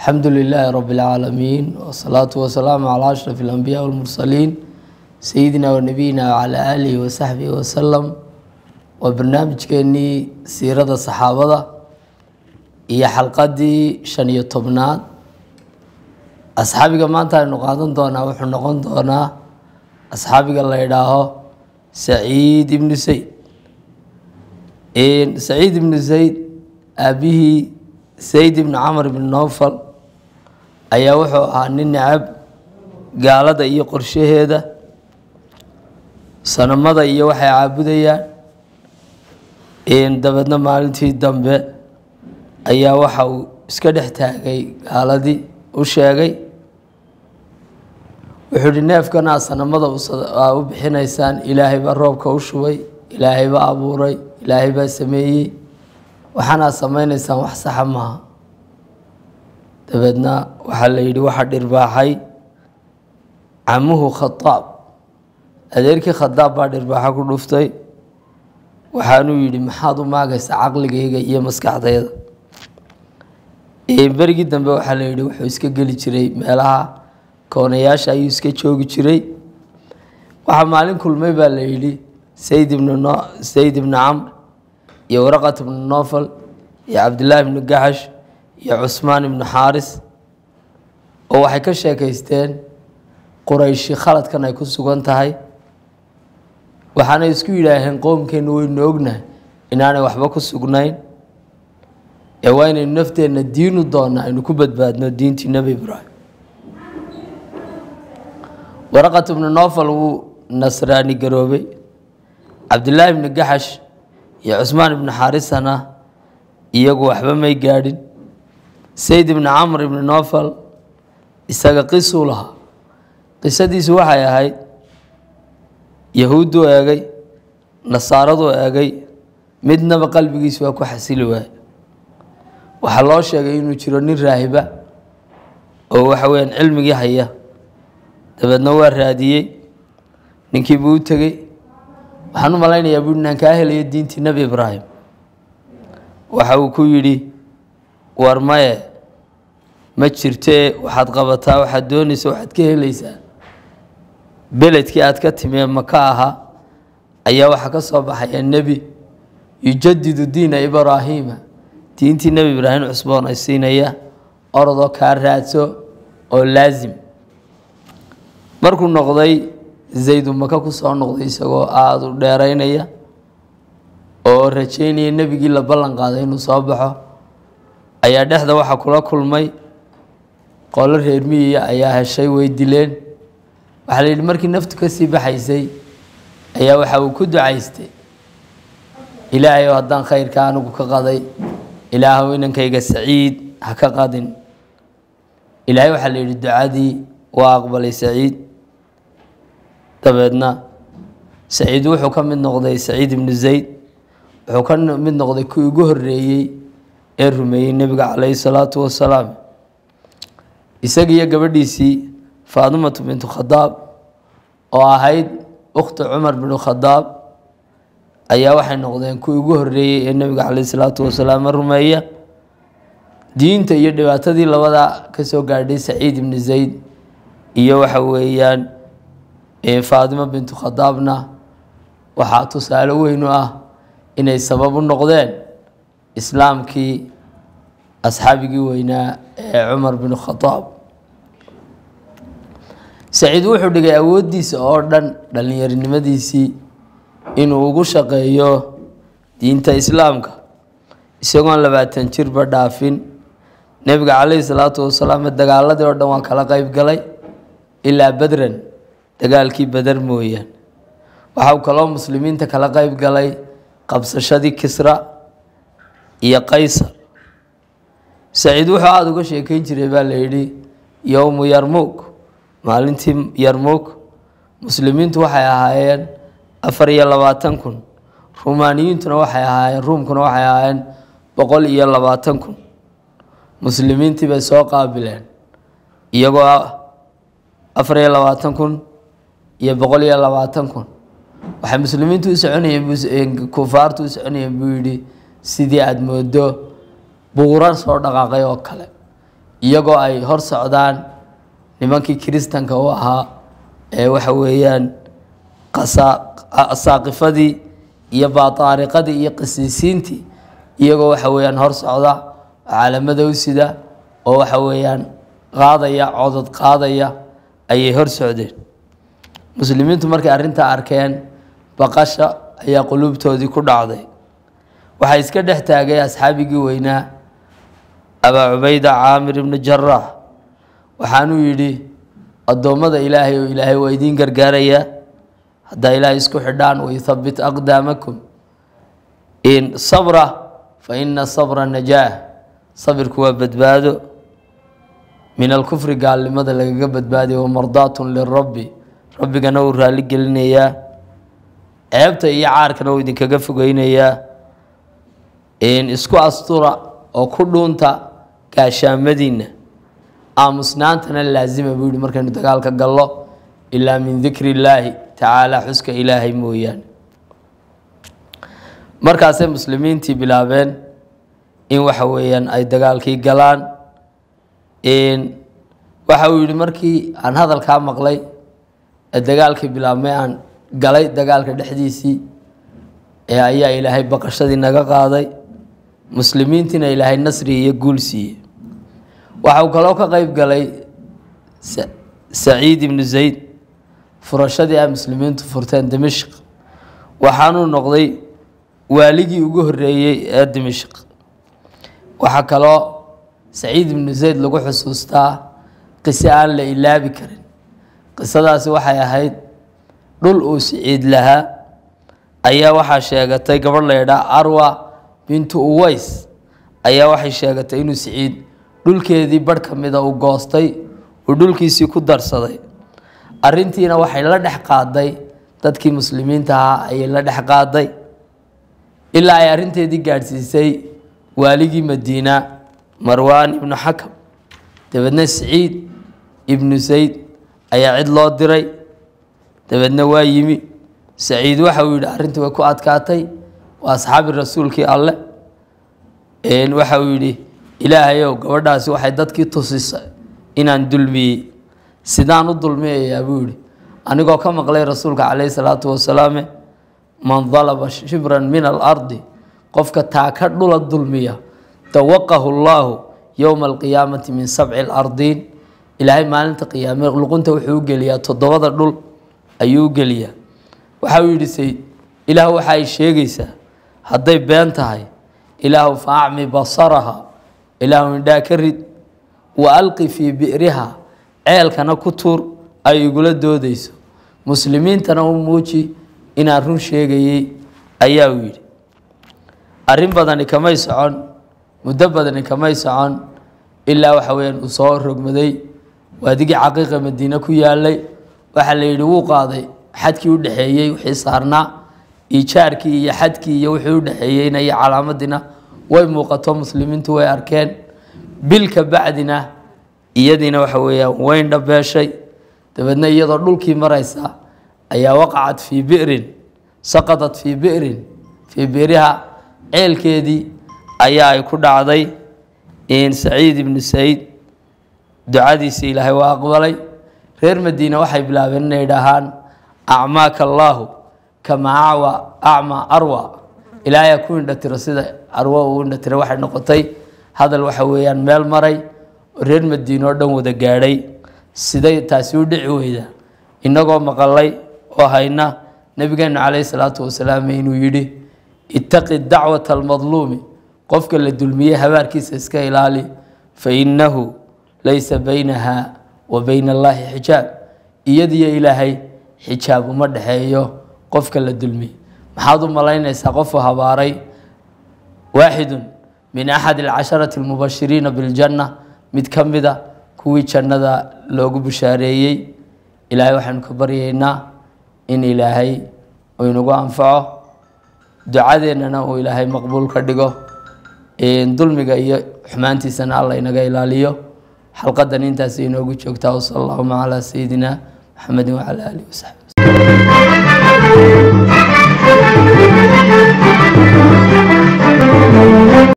الحمد لله رب العالمين والصلاة والسلام على أشرف الأنبياء والمرسلين سيدنا ونبينا وعلى آله وصحبه وسلم وبرنامج كيني سيرة الصحابة هي حلقة شن يطبنات أصحابي ما أنت نقادن دونا وحن نقون دونا أصحابي الله يداه سعيد بن زيد إن سعيد بن زيد أبيه sayd ibni camar ibni nowfal ayaa wuxuu ahaa nin necab gaalada iyo qorshaheeda sanamada iyo waxay caabudayaan dabeedna maalintii dambe ayaa waxa uu iska dhex taagay gaaladii u sheegay wuxuu ihi neefkana sanamada aa u bixinaysaan ilaahay baa roobka u shubay ilaahay baa abuuray ilaahay baa sameeyey waxaanaad samaynaysaan wax saxa maaha dabeedna waxaa la yidhi waxaa dhirbaaxay camuhu khadaab adeerkii khadaab baa dhirbaaxo ku dhuftay waxaanuu yidhi maxaad u maagaysaa caqligayga iyo maskaxdayda berigii dambe waxaa la yidhi wuxuu iska geli jiray meelaha koonayaasha ayuu iska joogi jiray waxaa maalin kulmay baa la yidhi sayd ibn sayd ibni camr iyo waraqat ibnu nofal iyo cabdillaahi ibnu gaxash iyo cusmaan ibnu xaaris oo waxay ka sheekaysteen qurayshi khaladkan ay ku sugan tahay waxaanay isku yidhaaheen qowmkeennu waynu ognahay inaanay waxba ku sugnayn ee waa inaynu nafteenna diinu doona aynu ku badbaadno diintii nebi ibraahim waraqat ibnu nofal wuu nasraani garoobay cabdillaahi ibnu gaxash iyo cusmaan ibnu xaarisana iyagu waxba may gaadhin sayd ibni camr ibni nofal isaga qisuu lahaa qisadiisu waxay ahayd yahuudduu eegay nasaaraduu eegay midnaba qalbigiisu waa ku xasili waaye waxaa loo sheegay inuu jiro nin raahiba oo waxa weyaan cilmigii haya dabeedna waa raadiyey ninkiibuu u tegey waxaan u malaynayaa bui inaan kaa helayo diintii nebi ibraahim waxa uu ku yidhi war maye ma jirtee waxaad qabataa waxaad doonaysa waxaad ka helaysaa beledkii aad ka timee maka ahaa ayaa waxaa ka soo baxaya nebi yujadidu diina ibraahiima diintii nebi ibraahim cusboon ay siinaya orodoo kaa raadso oo laasim markuu noqday zaydu maka ku soo noqday isagoo aada u dheeraynaya oo rajeynaya nebigii la ballan qaaday inuu soo baxo ayaa dhexda waxaa kula kulmay qolo reer miyiya ayaa heshay way dileen waxaa la yidhi markii naftu ka sii baxaysay ayaa waxa uu ku ducaystay ilaahayow haddaan khayrka anigu ka qaday ilaahow inankayga saciid ha ka qadin ilaahay waxaa la yidhi ducadii waa aqbalay saciid dabeedna saciid wuxuu ka mid noqday saciid ibnu zayd wuxuu ka mid noqday kii ugu horeeyey ee rumeeyey nebiga calayhi salaatu wasalaam isaga iyo gabadhiisii faadimatu bintu khadaab oo ahayd ukhti cumar binu khadaab ayaa waxay noqdeen kuwii ugu horeeyey ee nebiga calayhi salaatu wasalaam rumeeya diinta iyo dhibaatadii labada kasoo gaadhay saciid ibnu zayd iyo waxa weeyaan faadimo bintu khadaabna waxaa tusaale weyn u ah inay sabab u noqdeen islaamkii asxaabigii weynaa ee cumar binu khadaab saciid wuxuu dhigay awooddiisa oo dhan dhallinyarinimadiisii inuu ugu shaqeeyo diinta islaamka isagoon labaatan jirba dhaafin nebiga calayhi salaatu wasalaam dagaaladii oo dhan waa kala qeyb galay ilaa bedran dagaalkii beder mooyaan waxa uu kaloo muslimiinta kala qeyb galay qabsashadii kisra iyo qaysar saciid wuxuu aada uga sheekeyn jiray baa la yidhi yowmu yarmuug maalintii yarmuug muslimiintu waxay ahaayeen afar iyo labaatan kun rumaaniyiintuna waxay ahaayeen ruumkuna waxay ahaayeen boqol iyo labaatan kun muslimiintii bay soo qaabileen iyagoo afar iyo labaatan kun iyo boqol iyo labaatan kun waxay muslimiintu u soconayeen kufaartu u soconayeen buu yidhi sidii aada moodo buurar soo dhaqaaqay oo kale iyagoo ay hor socdaan nimankii kiristanka u ahaa ee waxa weeyaan saaqifadii iyo baataariqadii iyo qisiisiintii iyagoo waxa weeyaan hor socda caalamada u sida oo waxa weeyaan qaadaya codod qaadaya ayay hor socdeen muslimiintu markay arrintaa arkeen baqasha ayaa quluubtoodii ku dhacday waxaa iska dhex taagay asxaabigii weynaa abaa cubayda caamir ibni jaraax waxaanuu yidhi addoommada ilaahay oo ilaahay waa idiin gargaarayaa haddaa ilaahay isku xidhaan wayuthabbit aqdaamakum in sabra fa ina sabra najaah sabirku waa badbaado min alkufri gaalnimada lagaga badbaadiya wamardaatun lirabbi rabbigana uu raalli gelinayaa ceebta iyo caarkana uu idinkaga fogeynayaa isku astura oo ku dhuunta gaashaamadiinna aamusnaantana laazima buu yihi markaynu dagaalka gallo ilaa min dikri illaahi tacaala xuska ilaahay mooyaane markaasay muslimiintii bilaabeen in waxa weeyaan ay dagaalkii galaan waxa uu yihi markii aan hadalkaa maqlay ee dagaalkii bilaabmay aan galay dagaalka dhexdiisii ee ayaa ilaahay baqashadii naga qaaday muslimiintiina ilaahay nasri iyo guul siiyey waxa uu kaloo ka qeyb galay saciid ibnu zayd furashadii ay muslimiintu furteen dimashq waxaanuu noqday waaligii ugu horeeyey ee dimashq waxaa kaloo saciid ibnu zayd lagu xusuustaa qiso aan la ilaabi karin qisadaasi waxay ahayd dhul uu siciid lahaa ayaa waxaa sheegatay gabadh la ydhaa arwa bintu uways ayaa waxay sheegatay inuu siciid dhulkeedii barh ka mida uu goostay uu dhulkiisii ku darsaday arrintiina waxay la dhex qaaday dadkii muslimiinta ahaa ayay la dhex qaaday ilaa ay arrinteedii gaadhsiisay waaligii madiina marwaan ibnu xakam dabeedna siciid ibnu zayd ayaa cid loo diray dabeedna waa yimi saciid waxa uu yidhi arrintii way ku adkaatay waa asxaabi rasuulkii alle waxa uu yidhi ilaahayow gabadhaasi waxay dadkii tusisay inaan dulmiyey sidaan u dulmiyayaa buu yihi anigoo ka maqlay rasuulka calayhi salaatu wasalaame man dalaba shibran min alardi qofka taa ka dhula dulmiya dawaqahu llaahu yowma alqiyaamati min sabci alardiin ilaahay maalinta qiyaame luqunta wuxuu u geliyaa toddobada dhul ayuu u geliyaa waxa uu yidhi sayd ilaah waxa ay sheegaysaa hadday been tahay ilaahu fa acmi basaraha ilaahu indhaa ka rid wa alqi fii bi'riha ceelkana ku tuur ay igula doodayso muslimiintana u muuji inaan run sheegayey ayaa uu yidhi arrin badani kamay socon muddo badani kamay socon ilaa waxa weyaan uu soo rogmaday waadigii caqiiqa madiine ku yaalay waxaa la yidhi wuu qaaday xadkii u dhexeeyey wixii saarnaa iijaarkii iyo xadkii iyo wixii u dhexeeyeyna iyo calaamadina way muuqato muslimiintu way arkeen bil ka bacdina iyadiina waxa weeyaan wayn dhabeeshay dabeedna iyadoo dhulkii maraysa ayaa waqacat fii bi'rin saqadat fii bi'rin fii bi'riha ceelkeedii ayaa ay ku dhacday saciid ibnu sayd ducadiisi ilaahay waa aqbalay reer madiine waxay bilaabeen inay dhahaan acmaaka allaahu kama acwa acma arwa ilaahay ku indhatiro sida arwo uu indhatira waxay noqotay hadal waxa weeyaan meel maray oo reer madiine oo dhan wada gaadhay siday taasi u dhici weyda innagoo maqalay oo hayna nabigeenu calayhi salaatu wasalaam inuu yidhi ittaqi dacwata almadluumi qofka la dulmiyey habaarkiisa iska ilaali fa innahu laysa baynaha wa bayna allaahi xijaab iyadiyo ilaahay xijaab uma dhexeeyo qofka la dulmiyey maxaad u malaynaysaa qofu habaaray waaxidun min axad alcasharati almubashiriina biljanna mid ka mida kuwii jannada loogu bushaareeyey ilaahay waxaynu ka baryaynaa in ilaahay uu inagu anfaco ducadeennana uu ilaahay maqbuul ka dhigo dulmiga iyo xumaantiisana alla inaga ilaaliyo xalqadan intaas inoogu joogtaa wsala allahuma calaa sayidina maxamedin wacala aalihi wasaxbi